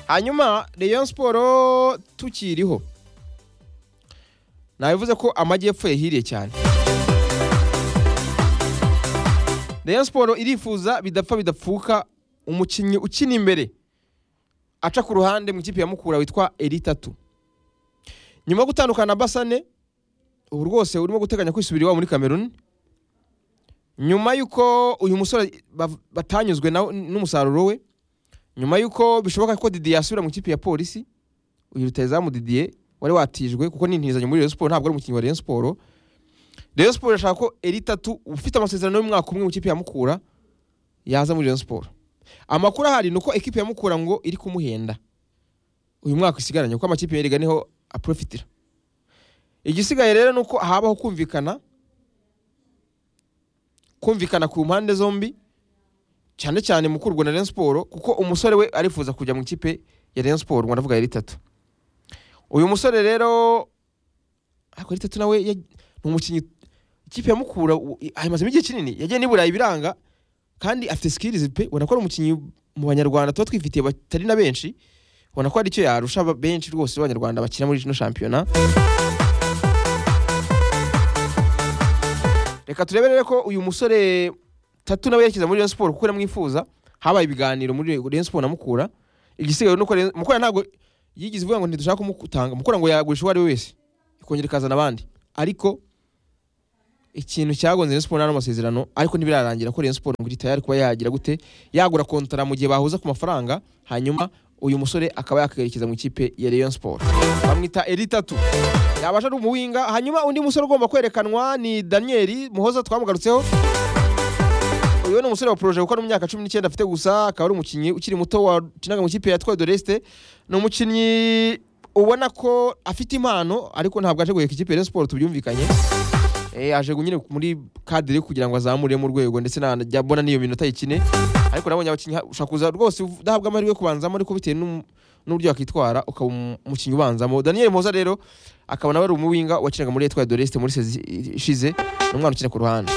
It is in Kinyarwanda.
hanyuma Rayon Sport tukiriho nabivuze ko amajyepfo yahiriye cyane Rayon Sport irifuza bidapfa bidapfuka umukinnyi ukina imbere aca ku ruhande mu ikipe ya Mukura witwa Eritatu nyuma yo gutandukana na Basane ubu rwose urimo guteganya kwisubira iwabo muri Cameroon nyuma y'uko uyu musore bav- batanyuzwe na- n'umusaruro we nyuma y'uko bishoboka ko Didier yasubira mu ikipe ya polisi uyu rutayizamu Didier wari watijwe kuko n'intizanyo muri Rayon Sport ntabwo ari umukinnyi wa Rayon Sport Rayon Sport irashaka ko Eritatu ufite amasezerano y'umwaka umwe mu ikipe ya Mukura yaza muri Rayon Sport amakuru ahari ni uko ekipe ya Mukura ngo iri kumuhenda uyu mwaka isigaranye kuko amakipe yariga niho aprofitira igisigaye rero ni uko habaho kumvikana kumvikana ku mpande zombi cyane cyane mukurwa na Rayon Sport kuko umusore we arifuza kujya mu ikipe ya Rayon Sport ngo ndavuga yari itatu uyu musore rero ariko yari itatu nawe ya- ni umukinnyi ikipe ya Mukura u- i- ayimazemo igihe kinini yagiye n'iburayi biranga kandi afite skills pe ubona ko ari umukinnyi mu banyarwanda tuba twifitiye batari na benshi ubona ko hari icyo yarusha aba- benshi rwose b'abanyarwanda bakina muri kino shampiyona reka turebe rero ko uyu musore tatu nawe yerekeza muri Rayon Sport kuko amwifuza habaye ibiganiro muri Rayon Sport na Mukura igisigaye nuko Rayon- Mukura ntabwo yigize ivuga ngo ntidushaka kumutanga Mukura ngo yagurisha uwo ari we wese ikongera ikazana abandi ariko ikintu cyagonze Rayon Sport n'ano masezerano ariko ntibirarangira ko Rayon Sport ngo iri tayari kuba yagira gute yagura kontara mu gihe bahuza ku mafaranga hanyuma uyu musore akaba yakayerekeza mu ikipe ya Rayon Sport bamwita Eritatu yabasha ari umuwinga hanyuma undi musore ugomba kwerekanwa ni Daniel Muhoza twamugarutseho uyu ni umusore wa projet ukora mu myaka cumi n'icyenda afite gusa akaba ari umukinnyi ukiri muto wakinaga mu ikipe ya Etoile de Leste ni umukinnyi ubona ko afite impano ariko ntabwo aje guheka ikipe ya Rayon Sport tubyumvikanye Eh, aje nyine muri kadire kugira ngo azamure mu rwego ndetse najya mbona n'iyo minota ikine ariko nabonye abakinnyi ha- ushobora kuza rwose uv- udahabwa amahirwe yo kubanzamo ariko bitewe n'um- n'uburyo yakitwara ukaba umu- umukinnyi ubanzamo daniel moza rero akaba nawe ari umuwinga wakinaga muri etwa doreste muri sezi ishize ni umwana ukina ku ruhande